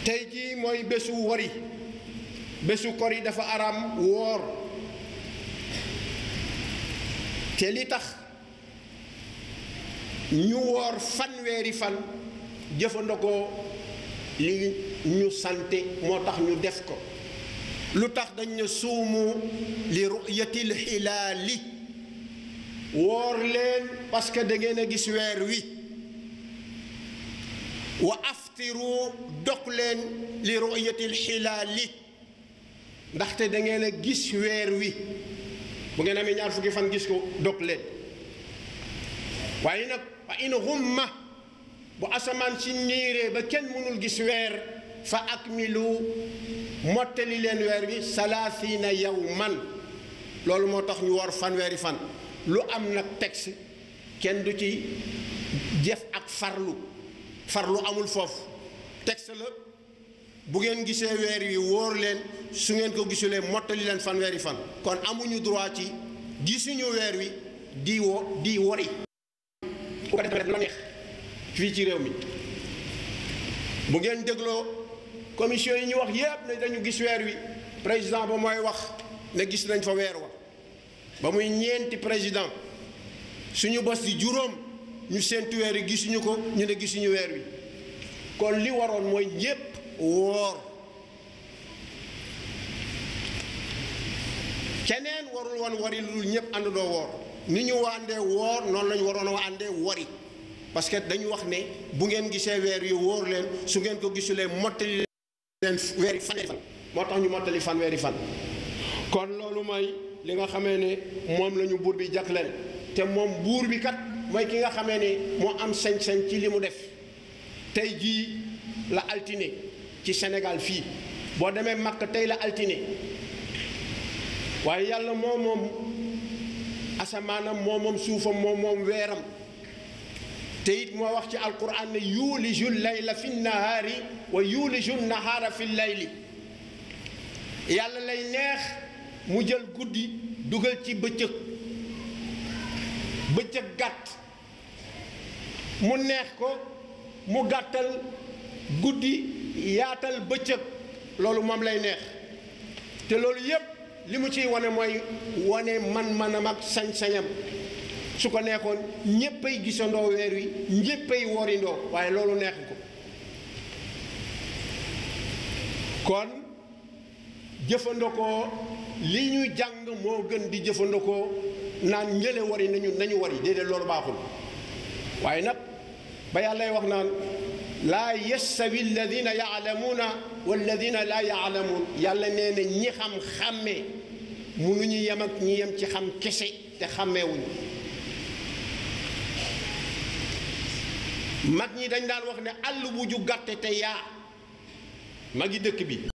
tey jii mooy bésu wari bésu kori dafa araam woor te li tax ñu woor fanweeri fan jëfandikoo li ñu sante moo tax ñu def ko lu tax dañ ne suumu li ruyatil xilaali woor leen parce que da ngeen a gis weer wi wa aftiru dog leen li ruyatil xilaali ndaxte da ngeen a gis weer wi bu ngeen amee ñaar fukki fan gis ko dog leen waaye nag fa in humma bu asamaan si niiree ba kenn mënul gis weer fa akmilu mottali leen weer wi salaasina yawman loolu moo tax ñu war fanweeri fan lu am nag texte kenn du ci jëf ak farlu farlu amul foofu texte la bu ngeen gisee weer wi wóor leen su ngeen ko gisulee mottali leen fanweeri fan kon amuñu droit ci gisuñu weer wi di wo di wori bu ko defee la neex fii ci réew mi bu ngeen dégloo commission yi ñu wax yépp ne dañu gis weer wi président ba mooy wax ne gis nañ fa weer wa ba muy ñeenti président suñu bos di juróom ñu séentu weer wi gisuñu ko ñu ne gisuñu weer wi kon li waroon mooy ñépp woor keneen warul woon wari lu dul ñépp àndandoo woor ni ñu wàndee woor noonu lañu waroon a àndee wari parce que dañu wax ne bu ngeen gisee weer yu wóor leen su ngeen ko gisulee mottali leen weeri fanweeri fan moo tax ñu mottali fanweeri fan kon loolu mooy li nga xamee ne moom la ñu buur bi jagleel te moom buur bi kat mooy ki nga xamee ne moo am sañ-sañ ci li mu def tey jii la altine ci Sénégal fii boo demee Makka tey la altine waaye yàlla moo moom asamaanam moo moom suufam moo moom weeram te it moo wax ci alquran ne yuuliju layla fi nahaari wa yuuliju nahaara fi layli yàlla lay neex mu jël guddi dugal ci bëccëg bëccëg gàtt mu neex ko mu gàttal guddi yaatal bëccëg loolu moom lay neex te loolu yépp li mu ciy wane mooy wane man-manam ak sañ-sañam su ko neexoon ñéppay gisandoo weer wi ñéppay worindoo waaye loolu neex ko kon jëfandikoo li ñu jàng moo gën di jëfandikoo naan ñële wari nañu nañu wari déedéet loolu baaxul waaye nag ba yàllay wax naan laa yastawi alladina yaalamuuna walladina laa yaalamuun yàlla nee na ñi xam xàmmee mënuñu yem ak ñi yem ci xam kese te xàmmeewuñu mag ñi dañ daan wax ne àll bu ju gàtte te yaa magi dëkk bi